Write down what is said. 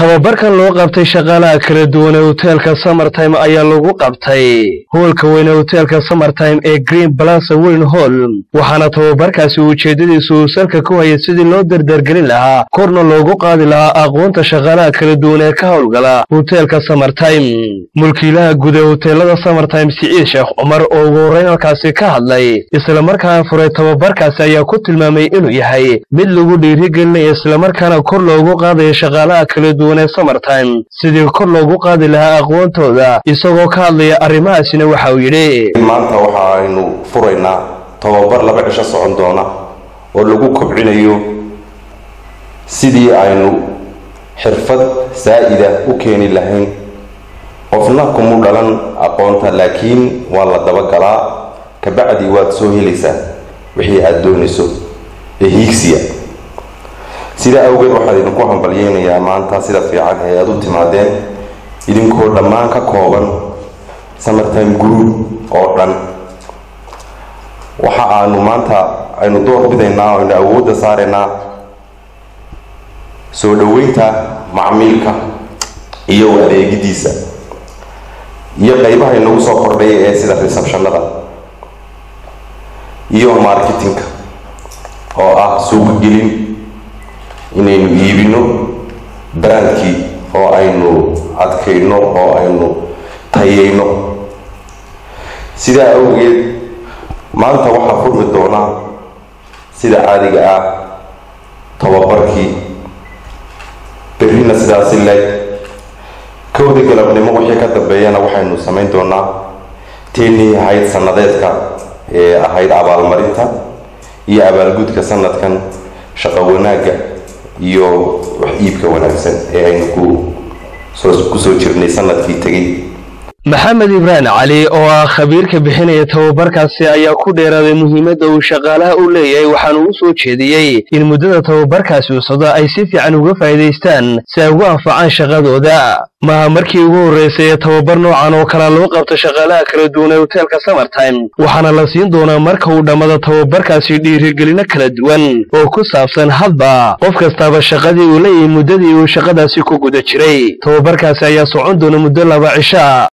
tababarkan loo qabtay shaqaalaha kala duwan ee hoteelka samertime ayaa lagu qabtay hoolka weyne hoteelka samertime ee green balasa weyn hall waxaana tababarkaasi ujeeddadiisu uu salka ku hayay sidii loo dardargelin lahaa korna loogu qaadi lahaa aqoonta shaqaalaha kala duwan ee ka howlgala hoteelka samertime mulkiilaha guud ee hoteelada samertime siciid sheekh cumar oo ugu horreyn halkaasi ka hadlay islamarkaana furay tababarkaasi ayaa ku tilmaamay inuu yahay mid lagu dhiirigelinaya islamarkaana kor loogu qaadaya shaqaalaha kala duwan ee samertime sidii kor loogu qaadi lahaa aqoontooda isagoo ka hadlaya arrimahaasina waxa uu yidhi maanta waxa aynu furaynaa tababar laba cisho socon doona oo lagu kobcinayo sidii aynu xirfad saa'ida u keeni lahayn qofna kumu dhalan aqoonta laakiin waa la dabagalaa kabacdi waad soo helaysaa wixii aada doonayso ee hiigsiya sidaa awgeed waxaan idinku hambalyeynayaa maanta sida fiican ee aada u timaadeen idinkoo dhammaan ka kooban samertime group oo dhan waxa aanu maanta aynu door bidaynaa o aynu awoodda saaraynaa soo dhoweynta macmiilka iyo adeegidiisa iyo qeybaha inagu soo kordhaya ee sida receptionada iyo marketingka oo ah suuqgelin inaynu iibino brandkii oo aynu adkayno oo aynu tayeyno sidaa awgeed maanta waxaa furmi doonaa sida caadiga ah tababarkii berrina sidaasi leeg kowda galabnimo wixii ka dambeeyana waxaynu samayn doonaa teenii ahayd sannadeedka ee ahayd abaalmarinta iyo abaalgudka sanadkan shaqo wanaagga iyo wax iibka wanaagsan ee aynu ku soo jirnay sanadkii tegay maxamed ibraan cali oo ah khabiirka bixinaya tababarkaasi ayaa ku dheeraaday muhiimadda uu shaqaalaha u leeyahay waxaana uu soo jeediyey in muddada tababarkaasi uu socdo ay si fiican uga faa'iidaystaan si ay ugu anfacaan shaqadooda maaha markii ugu horraysay ee tababar noocan oo kala loo qabto shaqaalaha kala duwan ee hoteelka samertime waxaana la siin doonaa marka uu dhammado tababarkaasi dhiirigelino kala duwan oo ku saabsan hadba qof kastaaba shaqadii uu leeyahay muddadii uu shaqadaasi ku guda jiray tababarkaasi ayaa socon doona muddo laba cisha